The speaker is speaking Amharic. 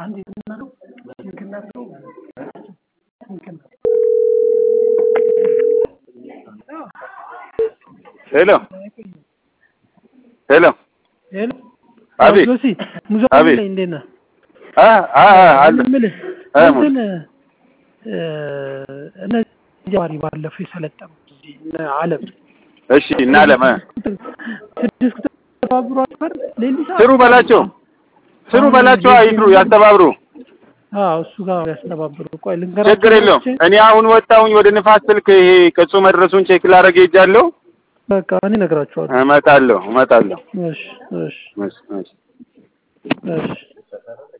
ሄሎ ሄሎ ሄሎ አቤት ጆሲ ሙዞ አቤት። ላይ እንዴት ነህ? አ አ አ አለ የምልህ አ እንትን እ እነዚህ ጀዋሪ ባለፈው የሰለጠኑት እዚህ እነ አለም እሺ እና አለም እ ስድስት ቁጥር ተባብሮ አስፈር ሌሊት ስሩ በላቸው ስሩ በላቸው አይድሩ ያስተባብሩ አዎ እሱ ጋር ያስተባብሩ። ቆይ ልንገራቸው ችግር የለውም ብቻ። እኔ አሁን ወጣሁኝ ወደ ንፋስ ስልክ ይሄ ቅጹ መድረሱን ቼክ ላደርግ ሄጃለሁ በቃ እኔ እነግራቸዋለሁ። እመጣለሁ እመጣለሁ እሺ እሺ እሺ እሺ እሺ